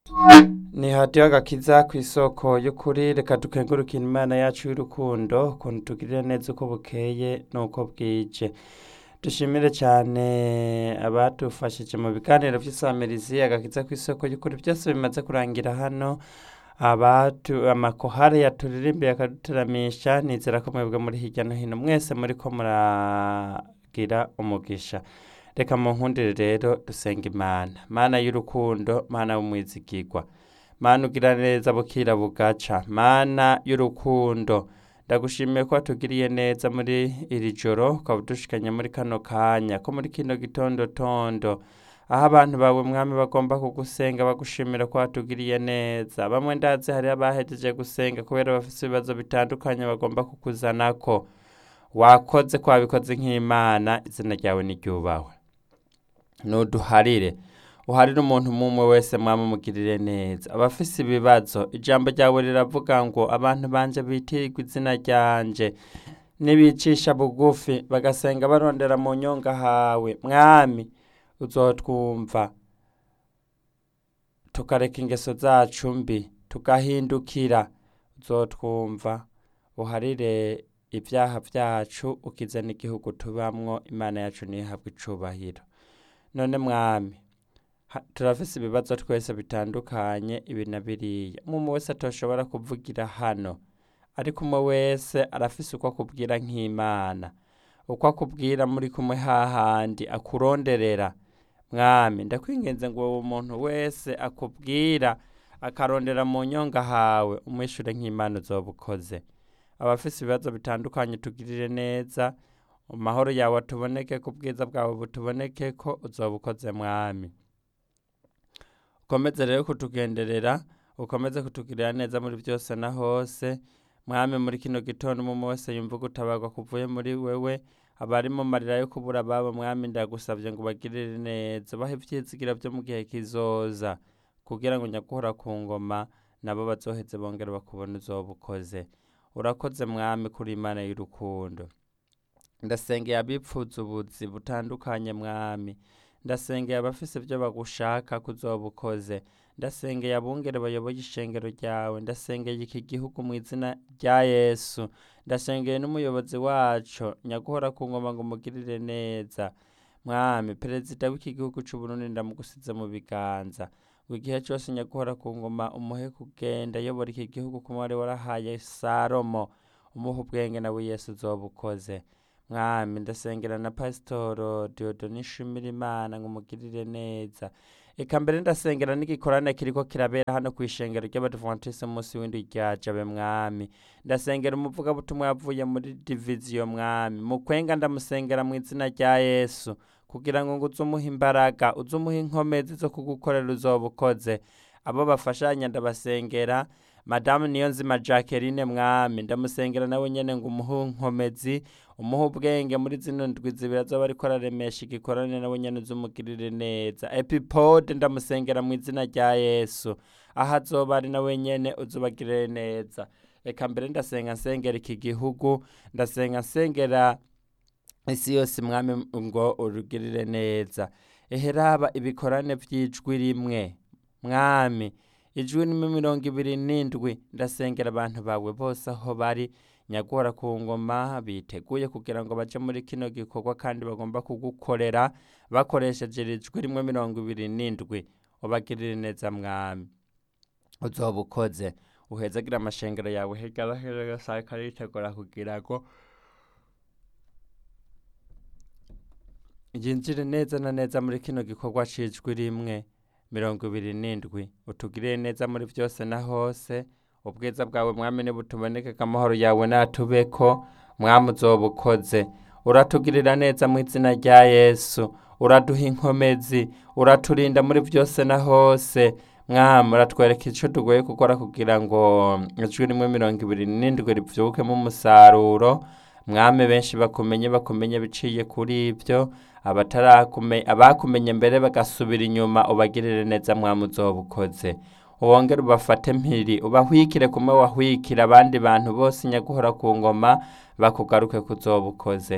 ni hadiyo agakiza ku isoko y'ukuri reka dukengurukire imana yacu y'urukundo ukuntu tugirira neza uko bukeye n'uko bwije dushimire cyane abadufashije mu biganiro by'isamirizi agakiza ku isoko y'ukuri byose bimaze kurangira hano abatu amakohare yaturirimbiye akaduteramisha nizera ko mwebwe muri hirya no hino mwese muri ko muragira umugisha reka mu nkundire rero dusenga imana mana y'urukundo mana w'umwizigirwa mana ugira neza bukira bugaca mana y'urukundo ndagushimiye ko watugiriye neza muri iri joro ukaba udushikanye muri kano kanya ko muri kino gitondo tondo aho abantu bawe mwami bagomba kugusenga bagushimira ko watugiriye neza bamwe ndazi hari abahejeje gusenga kubera bafite ibibazo bitandukanye bagomba kukuzanako wakoze ko wabikoze nk'imana izina ryawe niryubahwe nuduharire uharire umuntu umwe wese mwaba umugirire neza abafise ibibazo ijambo ryawe riravuga ngo abantu banje bitirirwa izina ryanje nibicisha bugufi bagasenga barondera mu nyonga hawe mwami uzotwumva tukareka ingeso zacu mbi tugahindukira uzotwumva uharire ibyaha byacu ukize n'igihugu tubamwo imana yacu ntihabwe icubahiro none mwami turafise ibibazo twese bitandukanye ibi na biriya umwe wese atoshobora kuvugira hano ariko umwe wese arafise uko akubwira nk'imana uko akubwira muri kumwe hahandi akuronderera mwami ndakwingenze ngo uwo muntu wese akubwira akarondera mu nyonga hawe umwishure nk'imana uzoba ukoze abafise ibibazo bitandukanye tugirire neza amahoro yawe atuboneke ku bwiza bwawe butuboneke ko uzoba ukoze mwami ukomeze rero kutugenderera ukomeze kutugirira neza muri byose na hose mwami muri kino gitondo umwe wese yumva gutabarwa kuvuye muri wewe abari mu marira yo kubura ababo mwami ndagusabye ngo ubagirire neza bahe ibyizigira byo mu gihe kizoza kugira ngo nyaguhora ku ngoma nabo bazoheze bongere bakubona uzoba ukoze urakoze mwami kuri imana y'urukundo ndasengeye abipfuza ubuzi butandukanye mwami ndasengeye abafise ibyo bagushaka kuzoba ukoze ndasengeye abungere bayoboye ishengero ryawe ndasengeye iki gihugu mu izina rya yesu ndasengeye n'umuyobozi wacu nyaguhora ku ngoma ngo umugirire neza mwami perezida w'iki gihugu cy'uburundi ndamugusize mu biganza ngo igihe cyose nyaguhora ku ngoma umuhe kugenda ayobora iki gihugu kuma wari warahaye salomo umuha ubwenge nawe yesu uzoba ukoze mwami ndasengera na pasitoro diodoni nshimira imana ngo umugirire neza eka mbere ndasengera n'igikorane kiriko kirabera hano ku ishengero ry'abadivantisi umunsi w'indi rya jabe mwami ndasengera umuvugabutumwa yavuye muri diviziyo mwami mu kwenga ndamusengera mu izina rya yesu kugira ngo ngo uze umuha imbaraga uze umuha inkomezi zo kugukorera uzoba ukoze abo bafashanya ndabasengera madamu niyo nzima jacqueline mwami ndamusengera nawe nyene ngo umuhe inkomezi umuhe ubwenge muri zino ndwi zibiri azoba ariko araremesha igikorane nawe nyene uzumugirire neza epipode ndamusengera mu izina rya yesu aho azoba ari nawe nyene uzubagirire neza reka mbere ndasenga nsengera iki gihugu ndasenga nsengera isi yose mwami ngo urugirire neza eheraba ibikorane vy'ijwi rimwe mwami ijwi ni mirongo ibiri n'indwi ndasengera abantu bawe bose aho bari nyagora ku ngoma biteguye kugira ngo baje muri kino gikorwa kandi bagomba kugukorera bakoresheje ijwi rimwe mirongo ibiri n'indwi ubagirire neza mwami uzoba ukoze uhezagira amashengero yawe hirya no hino yose ariko aritegura kugira ngo yinjire neza na neza muri kino gikorwa c'ijwi rimwe mirongo ibiri n'indwi utugirire neza muri byose na hose ubwiza bwawe mwami nibutuboneke amahoro yawe natubeko mwami uzoba ukoze uratugirira neza mu izina rya yesu uraduha inkomezi uraturinda muri byose na hose mwami uratwereka icyo tugoye gukora kugira ngo ijwi rimwe mirongo ibiri n'indwi rivyukemo umusaruro mwami benshi bakumenye bakumenye biciye kuri ibyo abakumenye mbere bagasubira inyuma ubagirire neza mwami uzoba ukoze wongere ubafate mpiri ubahwikire kumwe wahwikira abandi bantu bose nyaguhora ku ngoma bakugaruke kuzoba ukoze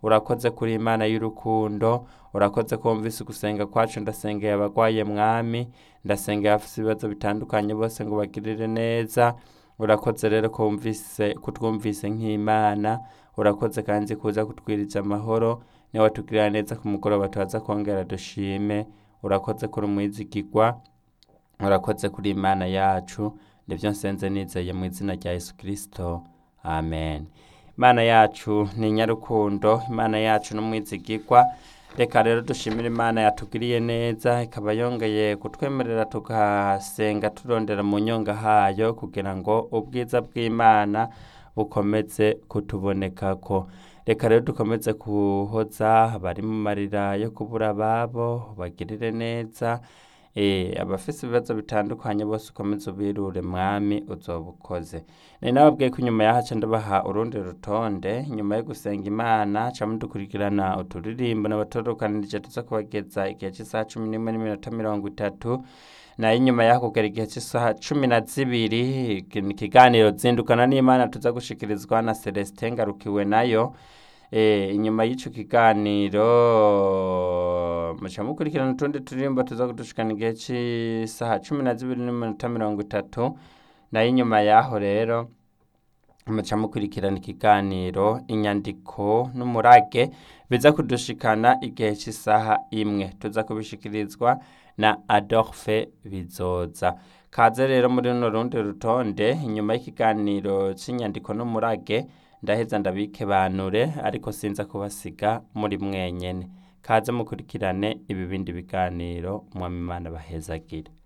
urakoze kuri imana y'urukundo urakoze ko wumvise ugusenga kwacu ndasengeye abagwaye mwami ndasengeye abafite ibibazo bitandukanye bose ngo bagirire neza urakoze rero ko wumvise kutwumvise nk'imana urakoze kandi kuza kutwiriza amahoro niba watugirira neza ku mugoroba tubaza kongera dushime urakoze kuri umwizigirwa urakoze kuri imana yacu nibyo nsenze nizeye mu izina rya yesu kirisito amen imana yacu ni nyarukundo imana yacu n'umwizigirwa reka rero dushimire imana yatugiriye neza ikaba yongeye kutwemerera tugasenga turondera mu nyonga hayo kugira ngo ubwiza bw'imana bukomeze kutubonekako reka rero dukomeze kuhoza abari mu marira yo kubura ababo bagirire neza eh, abafise ibibazo bitandukanye bose ukomeze ubirure mwami uzoba ukoze ni nababwiye ko inyuma yaho ca ndabaha urundi rutonde nyuma yo gusenga imana ca mudukurikirana uturirimbo n'abatorukanirije tuza kubageza igihe cy'isaha cumi n'imwe n'iminota mirongo itatu nayo inyuma yaho kugera igihe cy'isaha cumi na zibiri iki- ikiganiro zindukana n'imana tuza gushikirizwa na celestin ngarukiwe nayo Eh, inyuma y'ico kiganiro muca mukurikirana utundi turirimbo tuza kudushikana igihe c'isaha cumi na zibiri n'iminota mirongo itatu nayo inyuma yaho rero muca mukurikirana ikiganiro inyandiko n'umurage biza kudushikana igihe cy'isaha imwe tuza kubishikirizwa na adolphe bizoza kaze rero muri runo rundi rutonde inyuma y'ikiganiro cy'inyandiko n'umurage ndaheza ndabike banure ariko sinza kubasiga muri mwenyene kaze mukurikirane ibi bindi biganiro mwami imana bahezagire